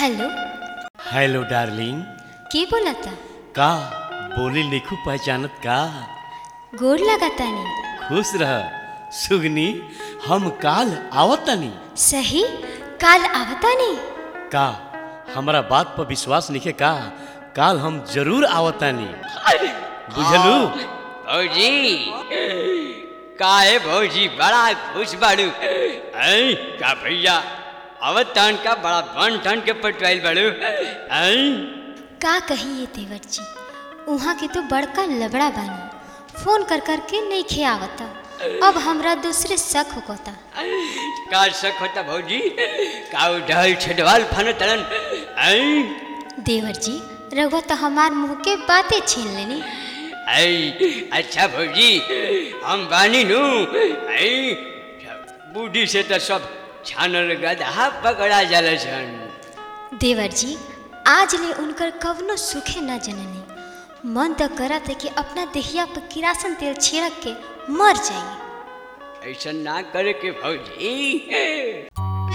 hello hello darling के बोलता का बोली लिखू पहचानत का गोर लगातानी खुश रह सुगनी हम काल आवतानी सही काल आवतानी का हमरा बात पर विश्वास निके का काल हम जरूर आवतानी बुझलू भौजी काहे भौजी बड़ा खुश बाड़ू ऐ का भैया अवत तान का बड़ा बन ठन के पटवाइल बाड़ू ऐ का कहिए देवर जी उहाँ के तो बड़का लबड़ा बानी फोन कर कर के नहीं खे आवता अब हमरा दूसरे शक होता का शक होता भौजी का ढल छडवाल फन तड़न ऐ देवर जी रघुआ तो हमार मुंह के बातें छीन लेनी ऐ अच्छा भौजी हम बानी नु ऐ बूढ़ी से तो सब छानल गधा पकड़ा जाला सन देवर जी आज ले उनकर कवनो सुखे न जननी मन तो करत है कि अपना देहिया पर किरासन तेल छिड़क के मर जाइए ऐसा ना करे के भौजी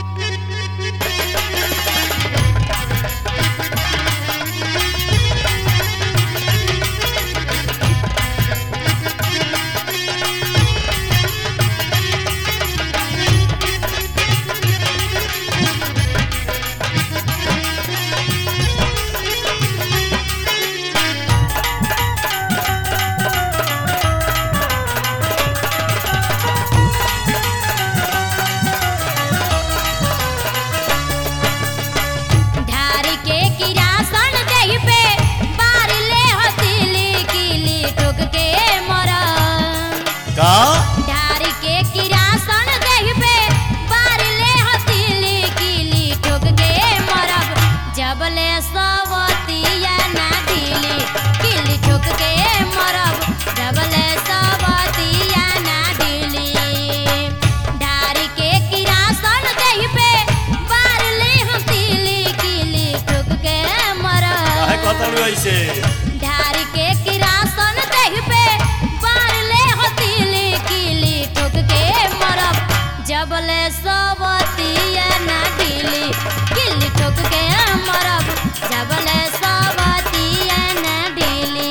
ढार के किरासन देह पे बार ले हथिली किली ठोक के मरा का ढार के किरासन देह पे बार ले हथिली किली ठोक के मरब जब ले सवतिया ना ढीली किली ठोक के मरब जब ले सवतिया ना ढीली ढार के किरासन देह पे बार ले हथिली किली ठोक के मरब काहे कहतालू ऐसे ढार के किरासन देह पे बार ले हथिली किली ठोक के मरब जब ले सवतिया ना ढीली किली ठोक के मरब जब ले सवतिया ना ढीली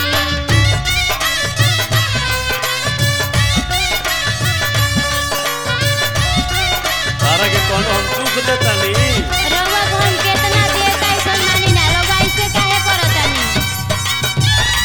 तारा के कौन हम दुख देतानी रउआ को हम केतना देर कैसन मानी ना रउआ ऐसे काहे करतानी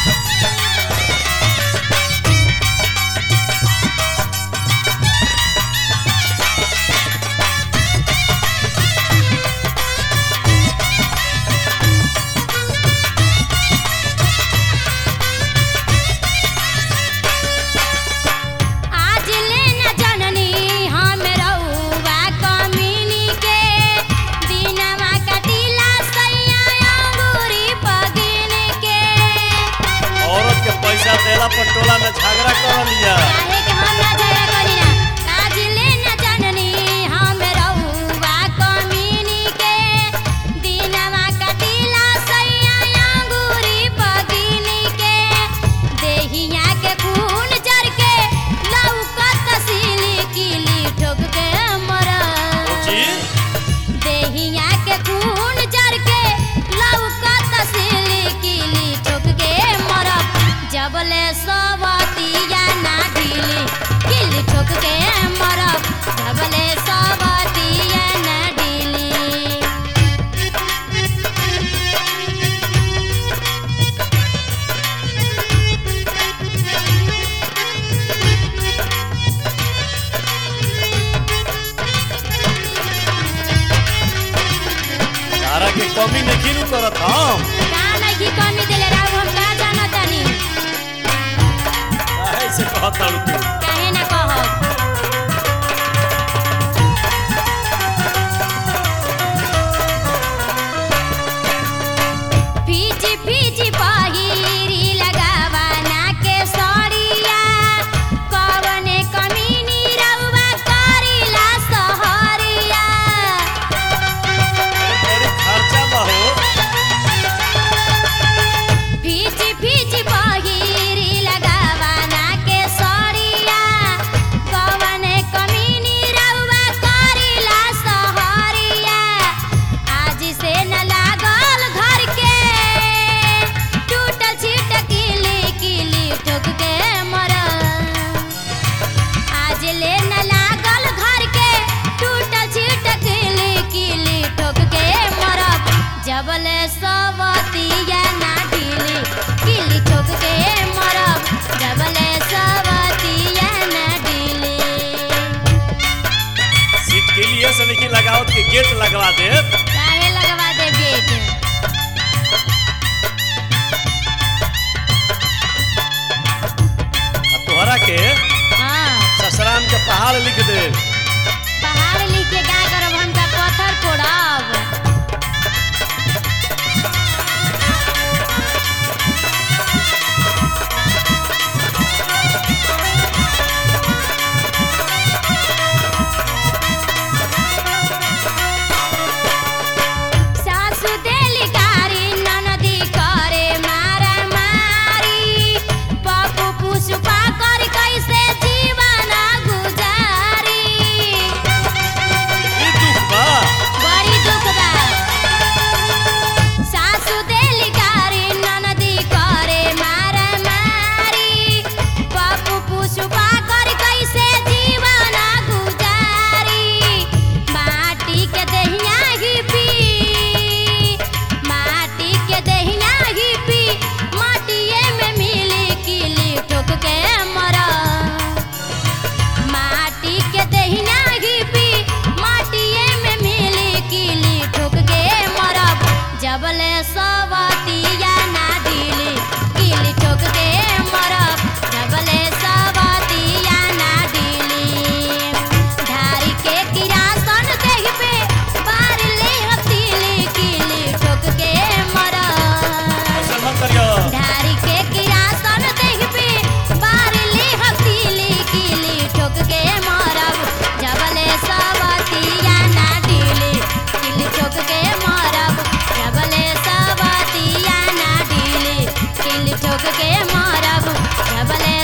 आज ले न जननी हम रउआ कमीनी के दिनवा कटिला सैया अंगूरी पगिन के औरत के पैसा देला पर टोला में झगड़ा कर लिया काहे के हम ना झगड़ा करी ना आज ले न जननी हम रउआ कमीनी के दिनवा कटिला सैया अंगूरी पगिन के देहिया के खून जर के लौकत सिली किली ठोक के मरा जी देहिया के खून जर के लौकत सिली किली ठोक के मरब जब ले सवतिया ना ढीली किली ठोक के मरब जब ले सवतिया ना ढीली तारा के कमी नहीं नु करत हम का नहीं कमी देले राव हम का जानतानी काहे से कहतालू तू काहे ना कहब फीची फीची पहिरी लगावा ना के सड़िया कवने कमीनी रउवा करिला सहरिया बड़ी खर्चा बा हो फीची फीची पहिरी लगावा ना के सड़िया ले न लागल घर के टूटल छिटक किली किली ठोक के मरब जबले सवतिया ना ढीली किली ठोक के मरब जबले सवतिया ना ढीली सीट के लिए से नहीं लगावत के गेट लगवा दे काहे लगवा दे गेट तोहरा के हाँ ससराम के पहाड़ लिख दे पहाड़ लिख के का करब हम का पत्थर फोड़ब सासु देली गारी ननदी करे मारा मारी पप्पू पुष्पा कर कैसे जीवन गुजारी ई दुख बा बड़ी दुख बा सासु देली गारी ननदी करे मारा मारी पप्पू पुष्पा कर कैसे जीवन गुजारी माटी के दहिया ही पी माटी के दहिया ही पी माटिए में मिली किली ठोक के मरा माटी के दहिना ही पी माटिए में मिली किली ठोक के मरब जबले सवतिया ना ढीली किली ठोक के मरब जबले सवतिया ना ढीली धारी के किरासन देह पे बार ले हतीली किली ठोक के मरब ऐसा मत करियो धारी के किरासन देख पे बार ले हसीली कीली ठोक के मारब जबले सवतिया ना ढीली किली ठोक के मारब जबले सवतिया ना ढीली किली ठोक के मारब जबले